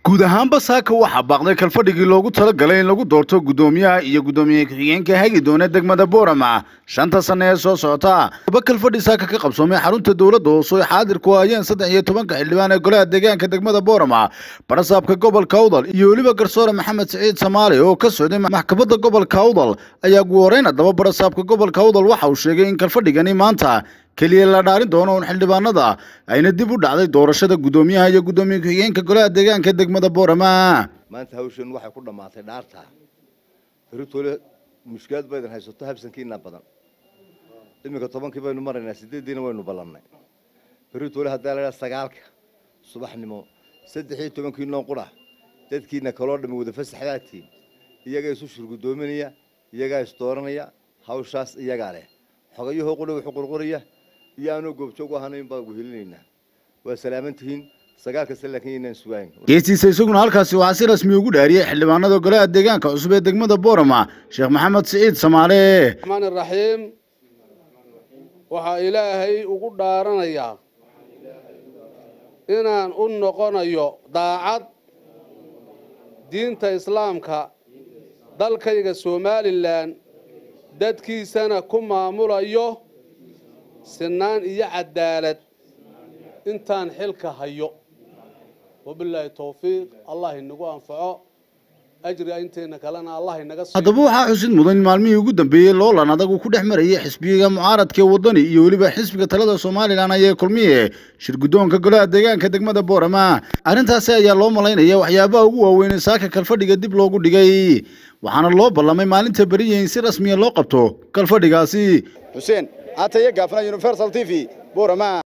guud ahaanba saaka waxaa baaqday kalfadhigii loogu talagalay in lagu doorto guddoomiyaha iyo guddoomiye ku-xigeenka hagi doona degmada boorama shanta sanne ee soo socota laba kalfadhi saaka ka qabsoomay xarunta dowladda hoose oy xaadir ku hayeen saddex iyo tobanka xildhibaan ee golaha deegaanka degmada boorama barasaabka gobolka awdal iyo weliba garsoore maxamed siciid samaali oo ka socday maxkamadda gobolka awdal ayaa ugu horeyn haddaba barasaabka gobolka awdal waxa uu sheegay in kalfadhigani maanta keliya la dhaarin doono un xildhibaanada ayna dib u dhacday doorashada guddoomiyaha iyo guddoomiye ku-xigeenka golaha deegaanka degmada boorama maanta hawshan waxay ku dhammaatay dhaarta beritoole mushkilad baydan haysato habsankiina badan iminka tobankii baynu maraynaa sideeddiina waynu ballannay beritoole haddaa la idhaha sagaalka subaxnimo saddex iyo tobankii noo qura dadkiina kaloo dhammi wada fasaxdaatiin iyagaa isu shurgudoominaya iyagaa isdooranaya hawshaas iyagaa leh xogayahoo qudha wuxuu qurquraya iyo aanoo goobjoog u ahanayn baan guhelinaynaa waa salaaman tihiin sagaalka se laakiin inaan sugayn geesiisa isaguna halkaasi waxaa si rasmi ugu dhaariyey xildhibaanada golaha deegaanka cusub ee degmada boorama sheekh maxamed siciid samaale raxmaan iraxiim waxaa ilaahay ugu dhaaranayaa inaan u noqonayo daacad diinta islaamka dalkayga somalilan dadkiisana ku maamulayo sinaan iyo cadaalad intaan xilka hayo wabilaahi towfiiq allah inagu anfaco ajriga inteena kalena allah inaga haddaba waxaa xusid mudan in maalmihii ugu dambeeyey loolan adag uu ku dhex marayay xisbiga mucaaradka wadani iyo weliba xisbiga talada somalilan ayee kulmiye shir guddoonka golaha deegaanka degmada boorama arrintaasi ayaa loo malaynaya waxyaabaha ugu waaweyn ee saaka kalfadhiga dib loogu dhigay waxaana loo ballamay maalinta beriya in si rasmiya loo qabto kalfadhigaasi xuseen ataye gaafna universal t v boorama